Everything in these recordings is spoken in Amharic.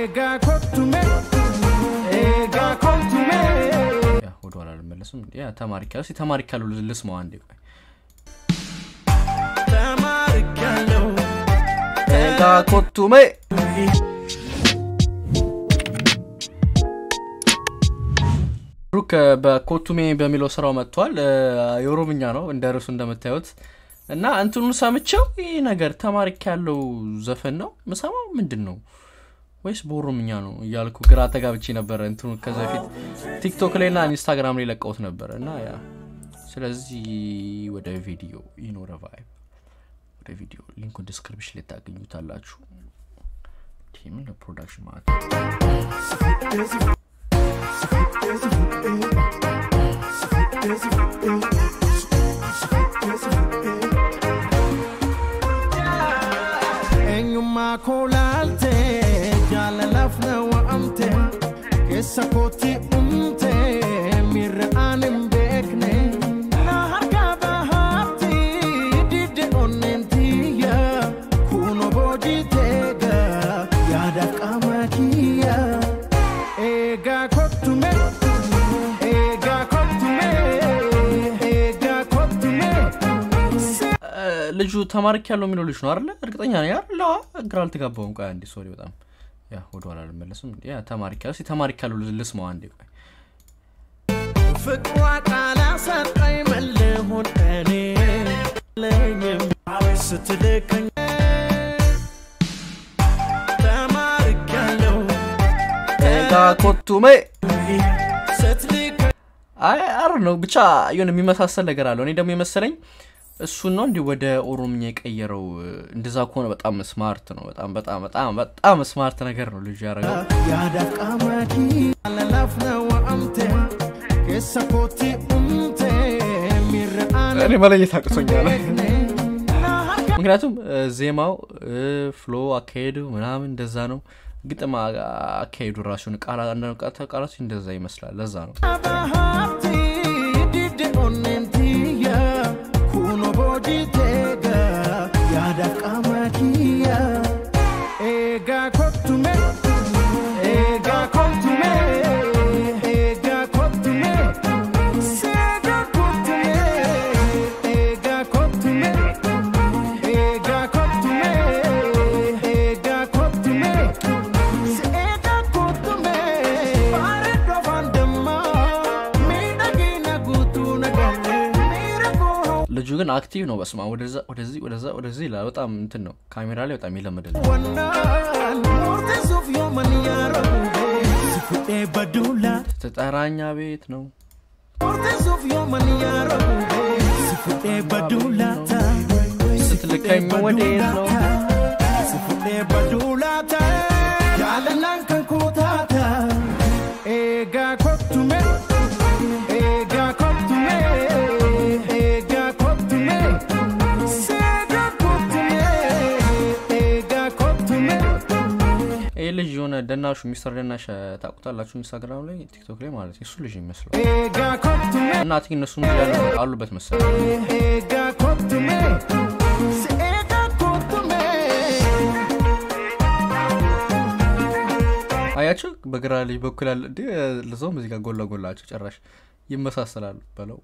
ያ ወደኋላ አልመለስም። ያ ተማሪ ካሉ እስኪ ተማሪ ካሉ ልስማው አንዴ ቆይ ኤጋ ኮቱሜ ብሩክ በኮቱሜ በሚለው ስራው መጥቷል። የኦሮምኛ ነው እንደ ርዕሱ እንደምታዩት እና እንትኑን ሰምቼው ይህ ነገር ተማሪክ ያለው ዘፈን ነው ምሰማው ምንድን ነው ወይስ በኦሮምኛ ነው እያልኩ ግራ ተጋብቼ ነበረ። እንትኑ ከዚ በፊት ቲክቶክ ላይ ና ኢንስታግራም ላይ ለቀውት ነበረ እና ያ ስለዚህ ወደ ቪዲዮ ይኖረ ቫይብ ወደ ቪዲዮ ሊንኩን ዲስክሪፕሽን ላይ ታገኙታላችሁ። ምን ለፕሮዳክሽን ማለት ነው። eenyummaa koo laalte jaalalaaf na wa'amte keessa kootti umte miirra aan hin beekne na harkaa bahaatti didde onneen tiyya kuno boojii teega yaadaaf qaama kiyya eegaa kottume eegaa kottume eegaa kottume ልጁ ተማሪክ ያለው የሚለው ልጅ ነው አይደለ? እርግጠኛ ነኝ አይደለ? አዎ፣ ግራ አልተጋባውም። ቆይ አንዴ ሶሪ፣ በጣም ያ ወደኋላ አልመለስም። ያ ተማሪክ ያለው እስኪ ተማሪክ ያለው ልስማው አንዴ ቆይ ፍቅሯ ቃል ሰጠኝ መልሆን እኔ ለኝም ስትልከኝ ተማርካለሁ ኤጋ ኮቱሜ ስትልከኝ አይ አር ነው ብቻ የሆነ የሚመሳሰል ነገር አለው። እኔ ደግሞ የመሰለኝ እሱን ነው እንዲህ ወደ ኦሮምኛ የቀየረው። እንደዛ ከሆነ በጣም ስማርት ነው። በጣም በጣም በጣም በጣም ስማርት ነገር ነው ልጁ ያደረገው። yaadaaf qaama kiyya lalaaf na wa'amte keessa kootti umte miirra aan እኔ መለየት አቅቶኛል። beekne na harka ምክንያቱም እ፣ ዜማው እ፣ ፍሎ አካሄዱ ምናምን እንደዛ ነው። ግጥም አ- አካሄዱ ራሱ ቃላት አንዳንድ ቃላት- ቃላቶች እንደዛ ይመስላል። ለዛ ነው bahaatti didde onneen tiyya kuno boojii teega yaadaaf qaama kiyya eegaa kottume eegaa kottume eegaa kottume seegaa kottume eegaa kottume eegaa kottume eegaa kottume seegaa kottume bareeddoo afaan dammaa miidhagina guutuu nagalle miira koo ልጁ ግን አክቲቭ ነው። በስማ ወደዛ ወደዚህ ወደዛ ወደዚህ ይላል። በጣም እንትን ነው። ካሜራ ላይ በጣም ይለምዳል። wannaan murteessuuf yooman yaaramu si fudhee baduula ተጠራኛ ቤት ነው murteessuuf yooman yaaramu si fudhee baduulaata ስትልከኝ ወዴት ነው si fudhee baduulaata jaalalaan kan koo taata eegaa kottume eegaa kottume eegaa kottume seegaa kottume eegaa kottume ይህ ልጅ የሆነ ደናሹ ሚስተር ደናሽ ታውቁታላችሁ? ኢንስታግራም ላይ ቲክቶክ ላይ ማለት ነው። እሱ ልጅ ይመስለው eegaa kottume እና ቲክ እነሱም ያሉ- አሉበት መሰለኝ። eegaa kottume si eegaa kottume አያቸው በግራ ልጅ በኩል ያለ እንዲ ለዛውም እዚህ ጋር ጎን ለጎላቸው ጭራሽ ይመሳሰላሉ በለው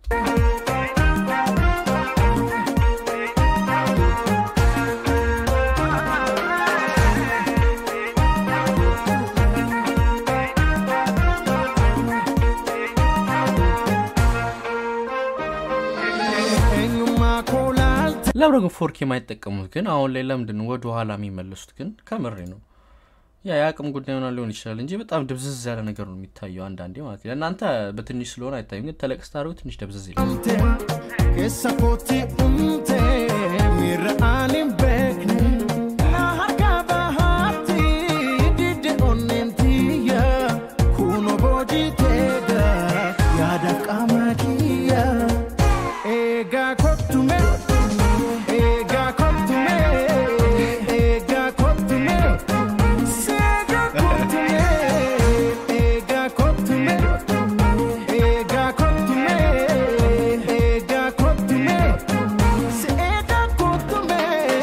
eenyummaa koo laalte ለምንድን ግን ፎርክ የማይጠቀሙት ግን አሁን ላይ ለምንድን ነው ወደ ኋላ የሚመለሱት ግን ከምሬ ነው ያ የአቅም ጉዳይ ሆና ሊሆን ይችላል እንጂ በጣም ድብዝዝ ያለ ነገር ነው የሚታየው አንዳንዴ ማለት ነው ለእናንተ በትንሽ ስለሆነ አይታይም ግን ተለቅ ስታደርጉ ትንሽ ደብዝዝ ይላል keessa kootti umte miirra aan hin beekne na harkaa bahaatti didde onneen tiyya kuno boojii teega yaadaaf qaama kiyya eegaa kottume eegaa kottume eegaa kottume seegaa kottume eegaa kottume eegaa kottume eegaa kottume seegaa kottume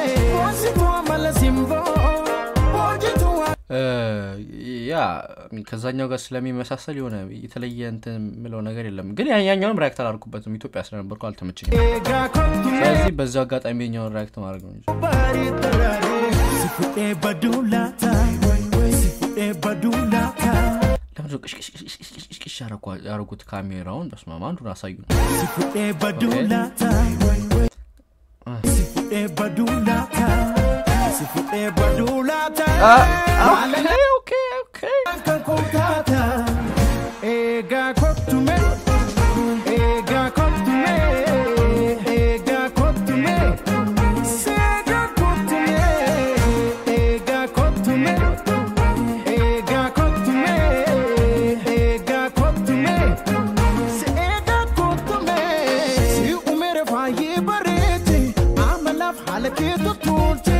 እ፣ ያ ከዛኛው ጋር ስለሚመሳሰል የሆነ የተለየ እንትን የምለው ነገር የለም ግን ያ- ያኛውንም ሪያክት አላርኩበትም ኢትዮጵያ ስለነበርኩ አልተመቸኝም eegaa kottu mee ስለዚህ በዚያው አጋጣሚ የኛውን ሪያክት ማድረግ ነው እንጂ barii tararee si fudhee baduu laata si fudhee baduu laata ለምንድነው ቅሽቅሽቅሽቅሽ ያደረጉት ካሜራውን በስማማ አንዱን አሳዩ si fudhee baduu Okay. laata si fudhee baduu laata si fudhee baduu laata ኦኬ ኦኬ kan kontaata eegaa kottu mee eegaa kottu mee eegaa kottu mee seegaa kottu mee eegaa kottu mee eegaa kottu mee eegaa kottu mee seegaa kottu mee si umere faayee bareete amalaaf haala kee tolche.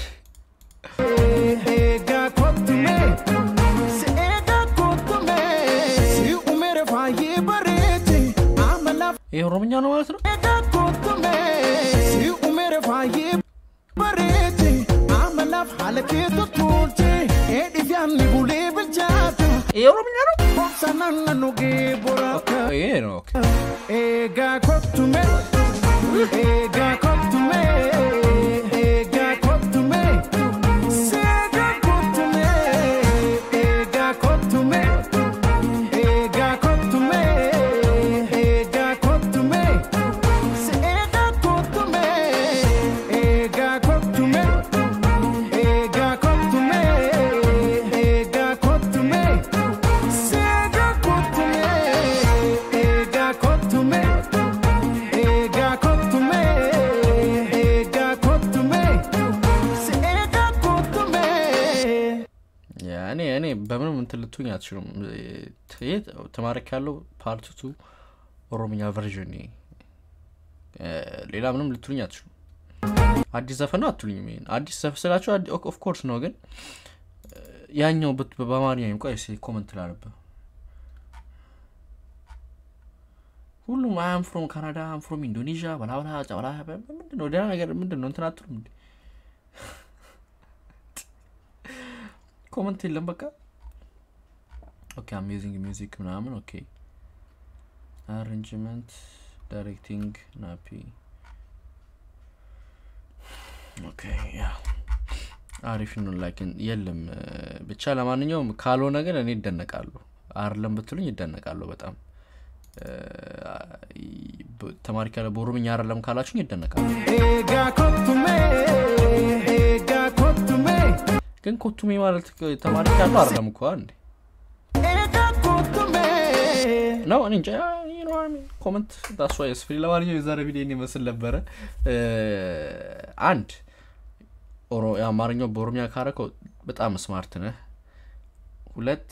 eegaa kottu mee si eegaa kottu mee si umere faayee bareete amalaaf ይህ ኦሮምኛ ነው ማለት ነው eegaa kottu mee si umere faayee bareete amalaaf haala kee tolche eedhiif yaanni bulee bilchaata ይህ ኦሮምኛ ነው obsa naannoo gee boraata ይሄ ነው ኦኬ eegaa kottu mee eegaa kottu mee eegaa kottu mee seegaa kottu mee eegaa kottu mee eegaa kottu mee eegaa kottu mee seegaa kottu mee eegaa kottu mee eegaa kottu mee eegaa kottu mee seegaa kottu mee eegaa kottu mee eegaa kottu mee eegaa kottu mee seegaa kottu mee ያ እኔ እኔ በምንም እንትን ልትሆኝ አትችሉም ይሄ ተማሪክ ያለው ፓርት ቱ ኦሮምኛ ቨርዥን ይሄ እ፣ ሌላ ምንም ልትሉኝ አትችሉም አዲስ ዘፈን ነው አትሉኝም ይሄን አዲስ ዘፈን ስላቸው ኦፍኮርስ ነው ግን እ፣ ያኛው በት- በአማርኛ ቆይ እስኪ ኮመንት ላነብ ሁሉም አም ፍሮም ካናዳ አም ፍሮም ኢንዶኔዥያ በላብላ ጫብላ ምንድን ነው ደህና ነገር ምንድን ነው እንትን አትሉም እንዴ ኮመንት የለም በቃ ኦኬ አሜዚንግ ሚውዚክ ምናምን ኦኬ አሬንጅመንት ዳይሬክቲንግ ናፒ ኦኬ ያ አሪፍ ነው ላኪን የለም እ፣ ብቻ ለማንኛውም ካልሆነ ግን እኔ ይደነቃሉ አርለም ብትሉኝ ይደነቃሉ በጣም እ፣ በ- ተማሪ ካለ በኦሮምኛ አይደለም ካላችሁኝ ይደነቃሉ eegaa kottu mee eegaa kottu mee ግን ኮቱሜ ማለት ተማሪ ካሉ አይደለም እኮ እንዴ eegaa kottu mee ነው እኔ እንጃ you know what I mean። ኮመንት ዳስ ዋይ ስፍሪ ለማንኛውም የዛሬ ቪዲዮ ይመስል ነበረ እ፣ አንድ ኦሮ- የአማርኛው በኦሮሚያ ካረከው በጣም ስማርት ነህ ሁለት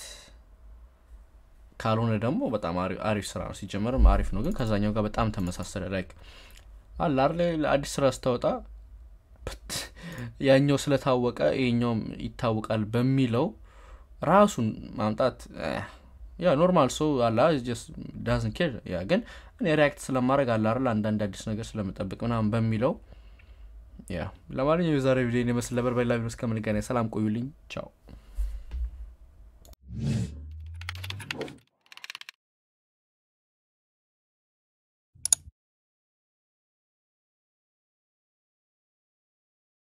ካልሆነ ደግሞ በጣም አሪ- አሪፍ ስራ ነው ሲጀመርም አሪፍ ነው ግን ከዛኛው ጋር በጣም ተመሳሰለ ላይክ አለ አይደል አዲስ ስራ ስታወጣ ፕት፣ ያኛው ስለታወቀ ይሄኛውም ይታወቃል በሚለው ራሱን ማምጣት እ፣ ያ ኖርማል ሰው አላ ዳዝን ኬር ያ ግን እኔ ሪያክት ስለማድረግ አለ አይደል አንዳንድ አዲስ ነገር ስለምጠብቅ ምናምን በሚለው ያ ለማንኛውም የዛሬ ቪዲዮ ይመስል ነበር በሌላ ቪዲዮ እስከምንገናኝ ሰላም ቆዩልኝ ቻው